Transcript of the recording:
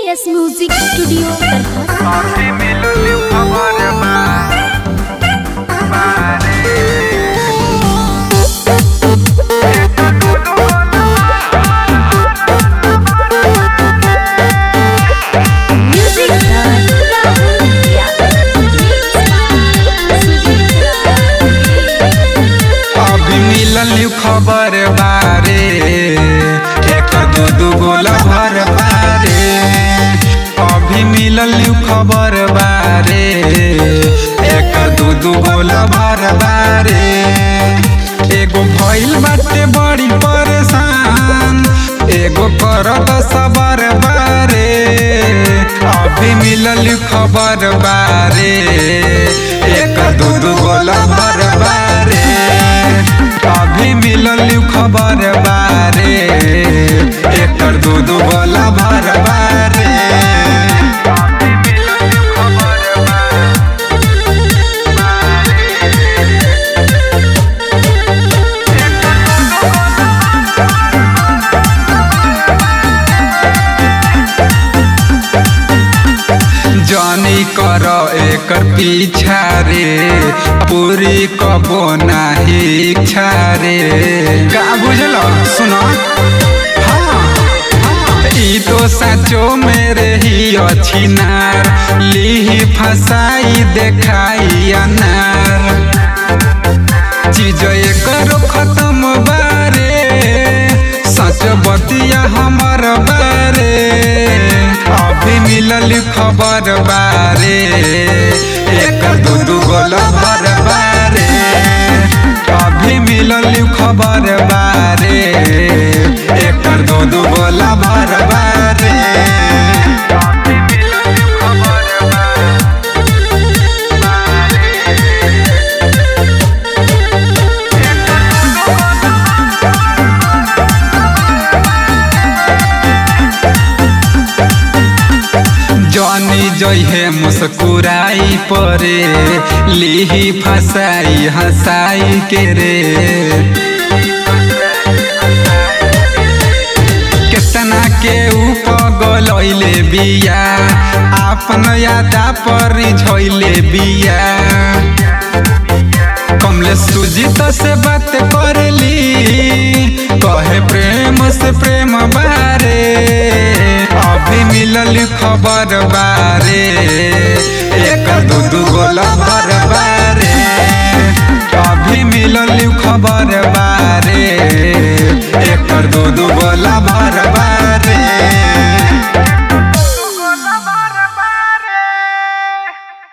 S music studio Darbhanga काफी मिलल खबर बा बारे म्यूजिक अभी मिलल खबर बारे एक दू दू गोला भर बारे अभी मिलल खबर बारे एक दू दू गोला भर बारे एगो भइल बाटे बड़ी परेशान एगो करत सबर बारे अभी मिलल खबर बारे एक दू दू गोला भर बारे अभी मिलल खबर बारे एकर दू दू गोला भर बारे अभी मिलल खबर जानी कर एकर पीछा रे पूरी कबो नाही इच्छा रे का बुझल सुन ई तो सचो मेरे ही अच्छी नार लीही फसाई देखाई अनार चीज एकर खत्म बारे सच बतिया हमर बारे अभी मिलल खबर बारे एकर दू दू गोल भर बारे अभी मिलल खबर बारे एकर दू दू गोल भर बारे अभी मिलल खबर बारे जानी जइहे मुस्कुराई परे लिही फसाई हंसाई के रे केतना के ऊपर गलैले बिया आपन यादा पर झैले बिया कमले सुजीत से बात करली कहे प्रेम से प्रेम बारे अभी मिलल खबर बारे एक दू दू गोला भर बारे अभी मिलल खबर बारे